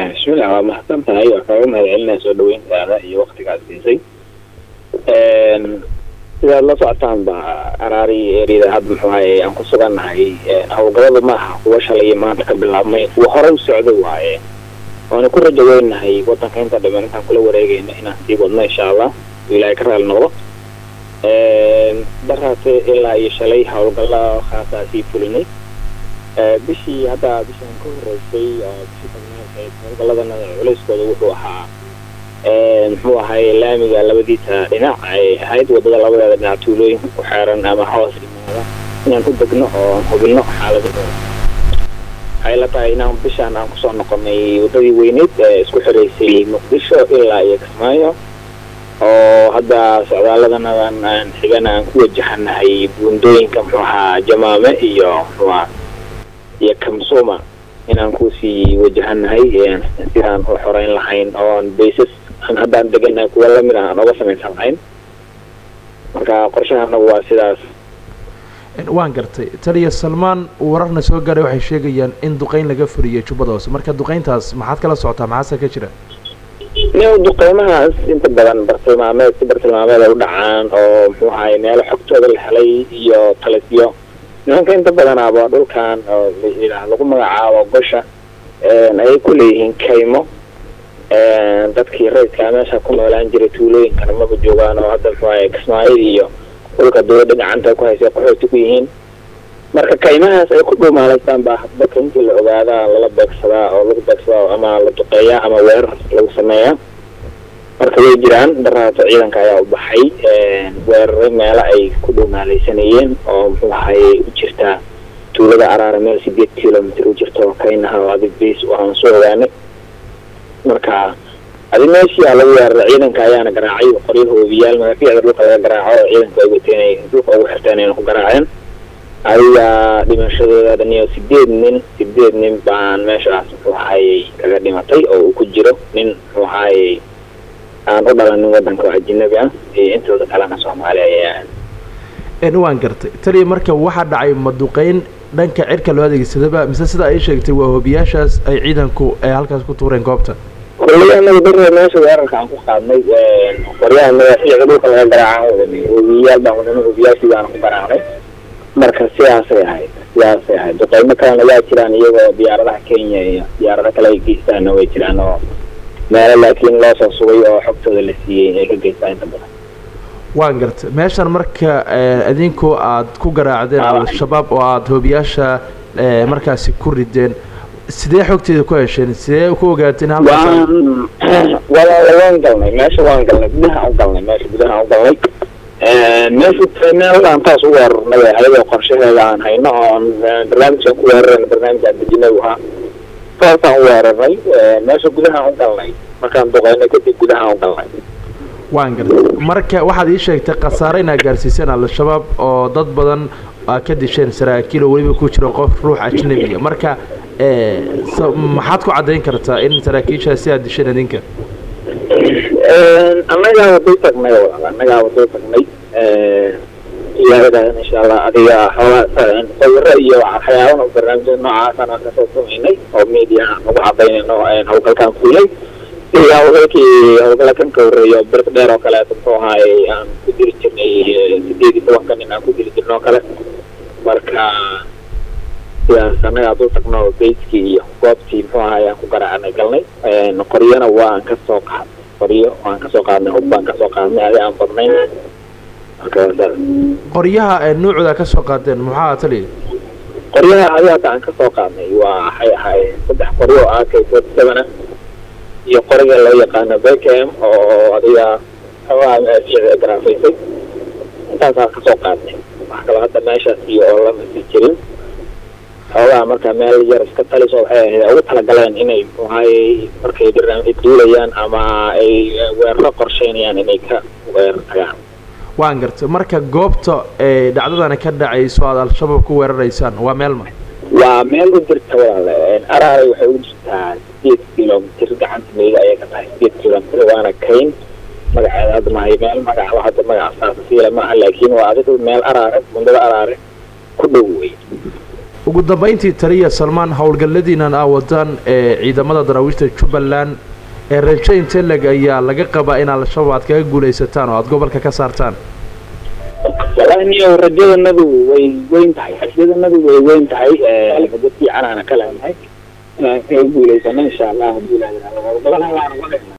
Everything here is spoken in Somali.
bismillah waa mahadsan tahay waa kaaga mahad celinaya soo dhaweyntaada iyo waktigaad siisay sidaad la socotaan ba araari eriyada hadda muxuu ahaye aan ku sugannahay howlgalladu maaha kuwa shalay maanta ka bilaabmay kuwa horey u socday waaye waana ku rajo weynahay wadanka inta dhiman intaan kula wareegayno inaan sii wadno insha allah ilaahay ka raali noqdo daraase ilaa iyo shalay howlgalla khaasaa sii fulinay bishii hadda bishaan ka horeysay bishii tagnaad howlgalladana culeyskooda wuxuu ahaa muxuu ahay laamiga labadiisa dhinac ay ahayd wadada labadeeda dhinac tuulooyinka ku xeeran ama hoos imaada inaan u degno oo aan hubino xaaladahooda waxay la tahay inaan bishaan aan kusoo noqonay wadadii weyneyd ee isku xireysay muqdisho ilaa iyo kismaayo oo hadda socdaaladanadan aan xigana aan ku wajahanahay buundooyinka muxuu ahaa jamaame iyo muxuuaha iyo kamsuma inaan kusii wajahanahay sidaan u xoreyn lahayn oon baysas haddaan deganahay kuwa lamid ah aan oga samaysan lahayn marka qorshaha anagu waa sidaas waan gartay taliya salmaan wararna soo gaaray waxay sheegayaan in duqeyn laga furiyey jubbada hoose marka duqeyntaas maxaad kala socotaa maxaase ka jira new duqeymahaas inta badan bartilmaameed si bartilmaameed ay u dhacaan oo muxuu ahay meelo xogtooda la helay iyo talisyo nimanka inta badanaaba dhulkan oo lagu magacaabo gosha ayay ku leeyihiin kaymo dadkii rayidkaa meesha ku noolaan jiray tuulooyinkana maba joogaan oo hadda muxuu ahay kismaayada iyo dhulka dawladda gacanta ku haysa qaxooti ku yihiin marka kaymahaas ay ku dhuumaalaystaan baa hadbaka intii la ogaadaa lala beegsadaa oo lagu beegsadaa ama la duqeeyaa ama weerar lagu sameeyaa marka way jiraan daraato ciidanka ayaa u baxay weeraray meelo ay ku dhuumaalaysanayeen oo muxuu ahay u jirtaa tuulada araara meel sideed kilomitr u jirta oo kaynaha oo adig bas aan soo ogaanay marka adi meeshii lagu weeraray ciidanka ayaana garaacay qoryo hoobiyaal madaafiicda dhulka laga garaaco oo ciidanka ay wateen dhulka ugu xirteen ayna ku garaaceen adiga dhimashadooda dhaniyo sideed nin sideed nin baan meeshaas muxuu ahayey kaga dhimatay oo uu ku jiro nin muxuu ahayey aan u dhalanin wadanka oo ajinabi ah iyo intooda kalena soomaali ayaa waan gartay taliya marka waxaa dhacay maduqeyn dhanka cirka loo adeegsadaba mise sida ay sheegtay waa hoobiyaashaas ay ciidanku ay halkaas ku tuureen goobta kulley anaga darre meesha weerarka aan ku qaadnay qoryaha madaafiicda dhulka laga garaaca wadanay hoobiyayaal baan wadanay hoobiyaashii baana ku garaacnay marka sidaasay ahayd sidaasay ahayd duqeymo kalena waa jiraan iyagoo diyaaradaha kenya iyo diyaarado kale ay geystaana way jiraan oo meelo laakiin loo soo sugay oo xogtooda la siiyey ay ka geystaan inta badan waan gartay meeshan marka idinku aad ku garaacdeen al-shabaab oo aada hoobiyaasha markaasi ku rideen sidee xogteeda ku hesheen sidee ku ogaateen waan walaala waan galnay meesha waan galnay gudaha u galnay meesha gudaha u galnay meeshu meel aan taas u weerarnay ayadoo qorshaheeda aan hayno oon barnaamijkan ku weerarayna barnaamijaan dejinay ahaa saasaan u weerarnay meesha gudahaan u galnay markaan duqeynay kadib gudahaan u galnay waan gartay marka waxaad ii sheegtay khasaare inaad gaarsiiseen al-shabaab oo dad badan aa ka disheen saraakiil oo weliba ku jiro qof ruux ajnabiya marka maxaad ku caddayn kartaa in saraakiishaasi aad disheen idinka annagaa waday tagnay annagaa waday tagnay iyaadadan insha allah adiga xoogaa sawiro iyo waxyaabaha barnaamijyada noocaasaan aan kasoo samaynay oo media aan ugu cadaynayno hawlgalkaan fuulay iyo hawlgalkii hawlgala kan ka horreeyo birk dheer oo kaleeto muxuu ahaayey aan ku diri jirnay sideed iyo tobanka nin aan ku diri jirno oo kale marka sidaas annagaa dul tagno bayskii iyo goobtii muxuu ahaay aan ku garaacnay galnay qoryana waan kasoo qaadnay qoryo waan kasoo qaadnay hub baan kasoo qaadnay adi aan badnayn qoryaha ee nuucda ka soo qaadeen maxaa taliya qoryaha adi hadda aan kasoo qaadnay waa waxay ahaayeen saddex qoryo oo ak forty seven ah iyo qoriga loo yaqaano beckham oo adiga xoogaa fiicda garaafaysay intaasaan kasoo qaadnay wax kaloo hadda meeshaas iyo oo lama sii jirin xoogaa marka meel yar iska taliso waxay ahayd ugu talagaleen inay muxuahaye markay barnaamij duulayaan ama ay weeraro qorsheynayaan inay ka weerar tagaan waan gartay marka goobta ee dhacdadana ka dhacayso aada al-shabaab ku weeraraysaan waa meel ma waa meel u jirta walaale araaray waxay u jirtaa sideed kilomitr gacanta meyga ayay ka tahay sideed kilomitr waana kayn magaceeda hadda mahay meel magaca hadda magaca saasasiila maaha laakiin waa adigu meel araare mundada araare ku dhow wey ugu dambeyntii taliya salmaan howlgalladiinan aa wadaan ee ciidamada daraawiishta jubbaland ee rajo inteleg ayaa laga qabaa in al-shabaab aad kaga guulaysataan oo aada gobolka ka saartaan wallaahi niyo rajadanadu way weyn tahay rajadanadu way weyn tahay rajo fiican aana ka leenahay inaan kaga guulaysano insha allah haddii la yidhahdo